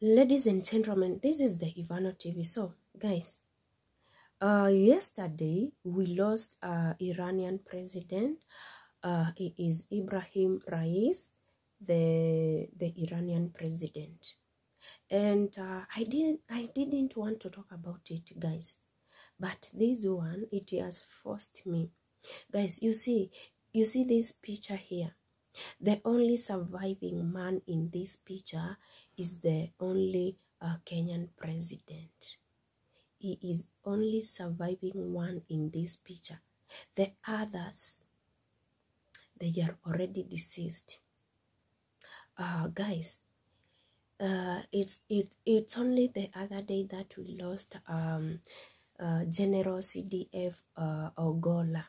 Ladies and gentlemen, this is the Ivano TV. So, guys, uh, yesterday we lost uh, Iranian president. Uh, he is Ibrahim Rais, the the Iranian president, and uh, I didn't I didn't want to talk about it, guys, but this one it has forced me, guys. You see, you see this picture here. The only surviving man in this picture is the only uh, Kenyan president. He is only surviving one in this picture. The others, they are already deceased. Uh, guys, uh, it's it it's only the other day that we lost um, uh, General CDF uh, Ogola.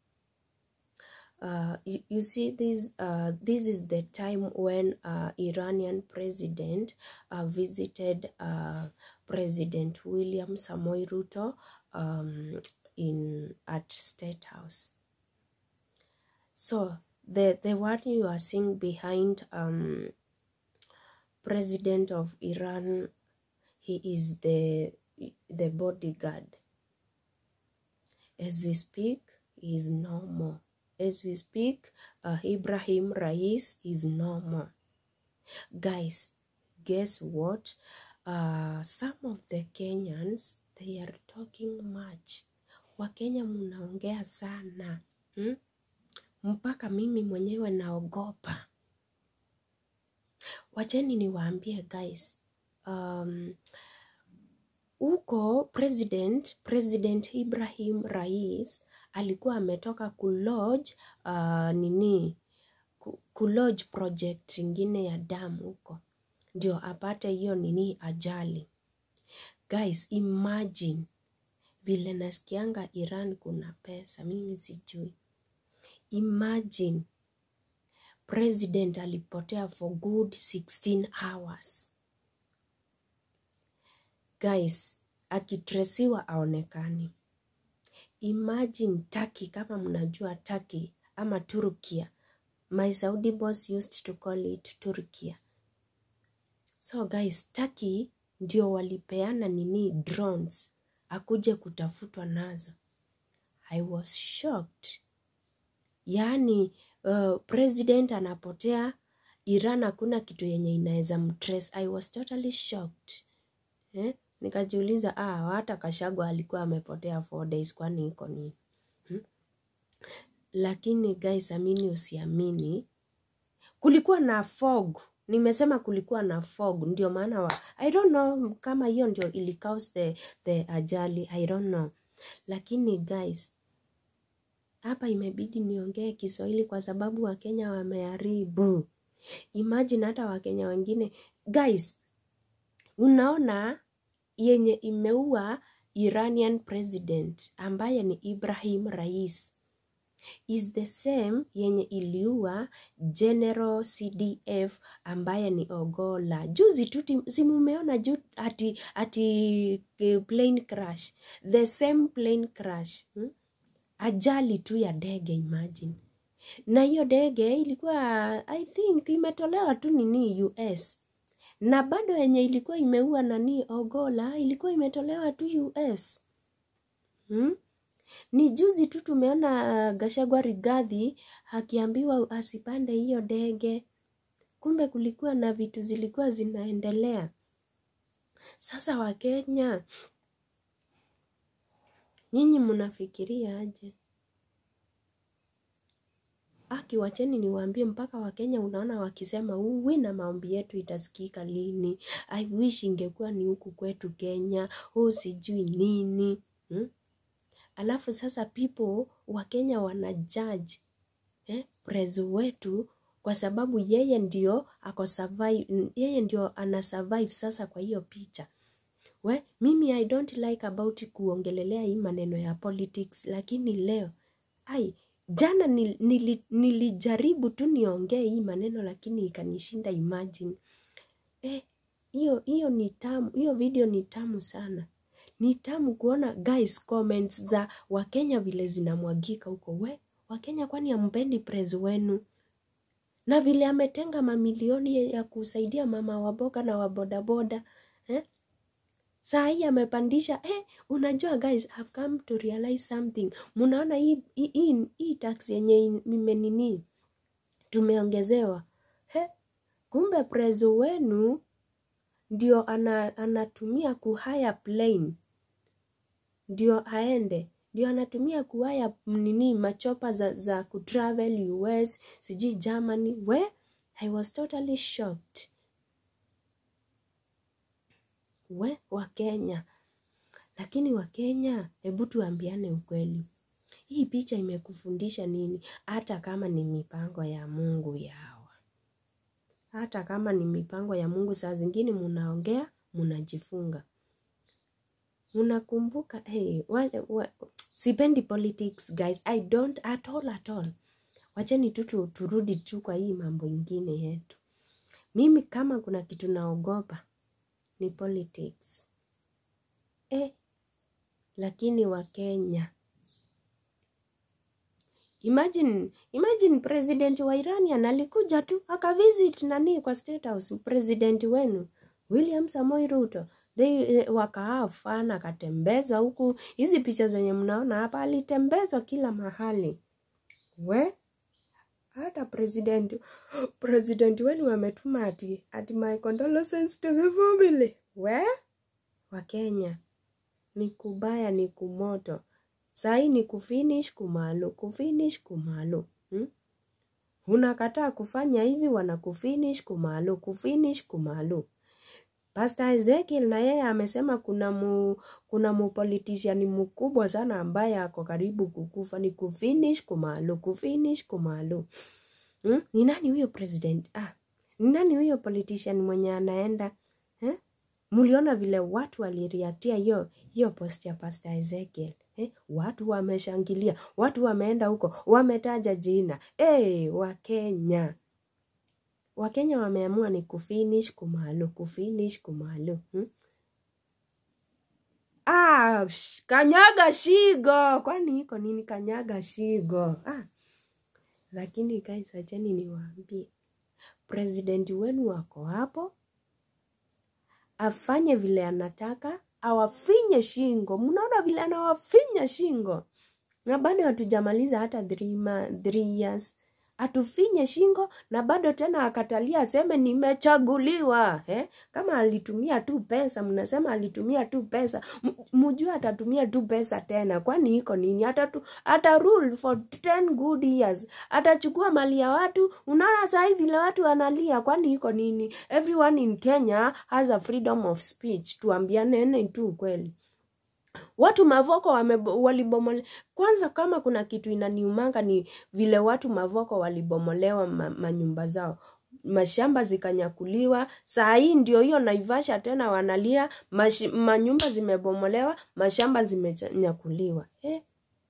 Uh, you, you see this uh, this is the time when uh, Iranian president uh, visited uh, President William Samoei Ruto um, in at State House. So the the one you are seeing behind um, President of Iran, he is the the bodyguard. As we speak, he is no more as we speak, uh, Ibrahim Rais is no more. Guys, guess what? Uh, some of the Kenyans they are talking much. Wakenya mnaongea sana hmm? Mpaka mimi mwenyewe naogopa. Wacheni niwaambie guys, um, huko president president Ibrahim Rais alikuwa ametoka kulodge uh, nini kulodge project ingine ya damu huko ndio apate hiyo nini ajali guys imagine vile nasikianga iran kuna pesa mimi sijui imagine president alipotea for good 16 hours guys akitresiwa aonekani imagine Turkey kama mnajua Turkey ama Turkia my Saudi boss used to call it Turkia so guys Turkey ndio walipeana nini drones akuje kutafutwa nazo I was shocked yaani uh, president anapotea Iran hakuna kitu yenye inaweza mtrace I was totally shocked eh? nikajiuliza ah, hata Kashagwa alikuwa amepotea four days, kwani iko nini hmm? Lakini guys, amini usiamini, kulikuwa na fog. Nimesema kulikuwa na fog, ndio maana wa I don't know kama hiyo ndio ili cause the, the ajali I don't know, lakini guys, hapa imebidi niongee Kiswahili kwa sababu Wakenya wameharibu. Imagine hata Wakenya wengine guys, unaona yenye imeua Iranian president ambaye ni Ibrahim Rais is the same yenye iliua General CDF ambaye ni Ogola. Juzi tu si mumeona juu ati, ati plane crash, the same plane crash hmm? Ajali tu ya ndege imagine, na hiyo ndege ilikuwa I think imetolewa tu nini US na bado yenye ilikuwa imeua nani Ogola ilikuwa imetolewa tu US hmm? Ni juzi tu tumeona Gashagwa Rigathi akiambiwa asipande hiyo ndege, kumbe kulikuwa na vitu zilikuwa zinaendelea. Sasa Wakenya, nyinyi mnafikiria aje? Aki, wacheni niwaambie, mpaka Wakenya unaona wakisema uwi na maombi yetu itasikika lini? I wish ingekuwa ni huku kwetu Kenya, huu sijui nini hmm? Alafu sasa people Wakenya wana judge eh, prezo wetu kwa sababu yeye ndio ako survive, yeye ndio ana survive sasa kwa hiyo picha we, mimi I don't like about kuongelelea hii maneno ya politics, lakini leo ai jana nil, nil, nilijaribu tu niongee hii maneno lakini ikanishinda. Imagine eh, hiyo hiyo ni tamu, hiyo video ni tamu sana, ni tamu kuona guys, comments za Wakenya vile zinamwagika huko. We Wakenya, kwani ampendi praise wenu? na vile ametenga mamilioni ya kusaidia mama waboga na wabodaboda eh? saa hii amepandisha eh, unajua guys I've come to realize something munaona hii, hii, hii, hii tax yenye imenini tumeongezewa he kumbe prezo wenu ndio ana, anatumia kuhaya plane ndio aende ndio anatumia kuhaya nini machopa za, za kutravel us sijui germany we i was totally shocked we wa kenya lakini wa kenya hebu tuambiane ukweli hii picha imekufundisha nini hata kama ni mipango ya mungu yawa hata kama ni mipango ya mungu saa zingine munaongea munajifunga munakumbuka hey, wa, wa, sipendi politics guys i don't at all at all wacheni tu turudi tu kwa hii mambo ingine yetu mimi kama kuna kitu naogopa ni politics eh, lakini wakenya imagine imagine president wa iranian alikuja tu akavisit nani kwa state house president wenu william samoi ruto they wakaafana akatembezwa huku hizi picha zenye mnaona hapa alitembezwa kila mahali we hata president president wenu wametuma ati ati my condolences to the family we wa kenya ni kubaya ni kumoto sahii ni kufinish kumalu kufinish kumalu hmm? unakataa kufanya hivi wanakufinish kumalu kufinish kumalu Pastor Ezekiel na yeye amesema kuna mu, kuna mupolitician mkubwa sana ambaye ako karibu kukufa ni kufinish kumalu kufinish kumalu hmm? ni nani huyo president ah ni nani huyo politician mwenye anaenda eh? mliona vile watu waliriatia hiyo hiyo post ya Pastor Ezekiel eh? watu wameshangilia watu wameenda huko wametaja jina hey, wakenya wakenya wameamua ni kufinish kumalu kufinish kumalu hmm? ah, sh- kanyaga shigo kwani iko nini kanyaga shigo ah. lakini guys acheni niwaambie president wenu wako hapo afanye vile anataka awafinye shingo mnaona vile anawafinya shingo na bado hatujamaliza hata three, ma, three years atufinye shingo na bado tena akatalia aseme nimechaguliwa eh? kama alitumia tu pesa mnasema alitumia tu pesa M- mjue atatumia tu pesa tena kwani iko nini atatu ata rule for 10 good years atachukua mali ya watu unaona sahii vile watu wanalia kwani iko nini everyone in kenya has a freedom of speech tuambianene tu kweli watu mavoko wame, walibomole kwanza kama kuna kitu inaniumanga ni vile watu mavoko walibomolewa ma, manyumba zao mashamba zikanyakuliwa saa hii ndio hiyo naivasha tena wanalia mash, manyumba zimebomolewa mashamba zimenyakuliwa eh?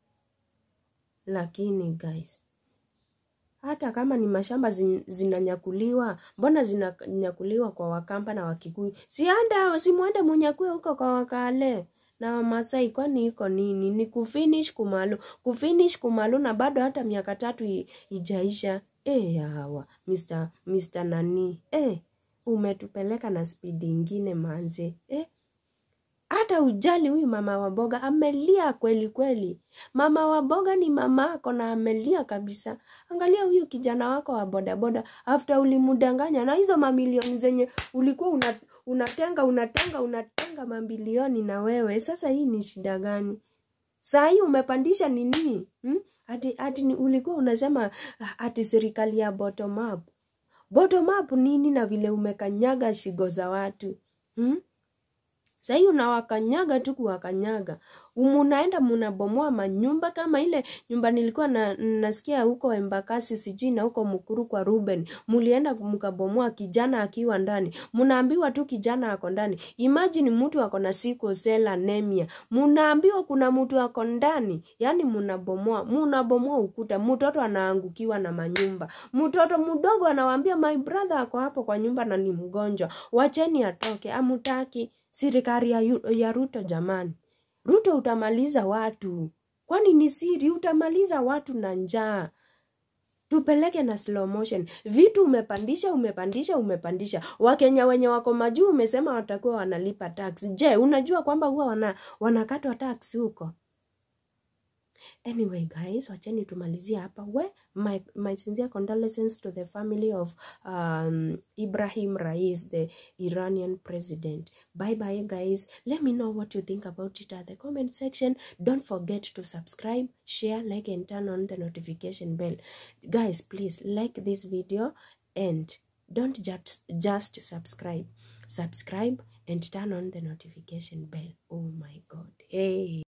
lakini guys hata kama ni mashamba zin, zinanyakuliwa mbona zinanyakuliwa kwa wakamba na wakikuyu sianda simwende munyakue huko kwa wakale na wamasai kwani iko nini ni kufinish kumalu kufinish kumalu na bado hata miaka tatu i- ijaisha e hawa Mr. Mr. nani e umetupeleka na spidi ingine manze e hata ujali huyu mama wa boga amelia kweli kweli mama wa boga ni mama ako na amelia kabisa angalia huyu kijana wako wa bodaboda after ulimudanganya na hizo mamilioni zenye ulikuwa una, unatenga unatenga unatenga mambilioni na wewe sasa hii ni shida gani saa hii umepandisha nini hmm? ati, ati ni- ulikuwa unasema ati serikali ya bottom up bottom up nini na vile umekanyaga shigo za watu hmm? sahii unawakanyaga tu kuwakanyaga munaenda munabomoa manyumba kama ile nyumba nilikuwa na, nasikia huko embakasi sijui na huko mkuru kwa ruben mulienda mkabomoa kijana akiwa ndani munaambiwa tu kijana ako ndani imagine mtu ako na sickle cell anemia munaambiwa kuna mtu ako ndani yaani munabomoa munabomoa ukuta mtoto anaangukiwa na manyumba mtoto mdogo anawaambia my brother ako hapo kwa nyumba na ni mgonjwa wacheni atoke amutaki serikali ya, Yu- ya ruto jamani ruto utamaliza watu kwani ni siri utamaliza watu na njaa tupeleke na slow motion vitu umepandisha umepandisha umepandisha wakenya wenye wako majuu umesema watakuwa wanalipa tax je unajua kwamba huwa wana, wanakatwa tax huko anyway guys wacheni tumalizie hapa we my, my sincere condolences to the family of um, ibrahim rais the iranian president bye bye guys let me know what you think about it at the comment section don't forget to subscribe share like and turn on the notification bell guys please like this video and don't just just subscribe subscribe and turn on the notification bell oh my god hey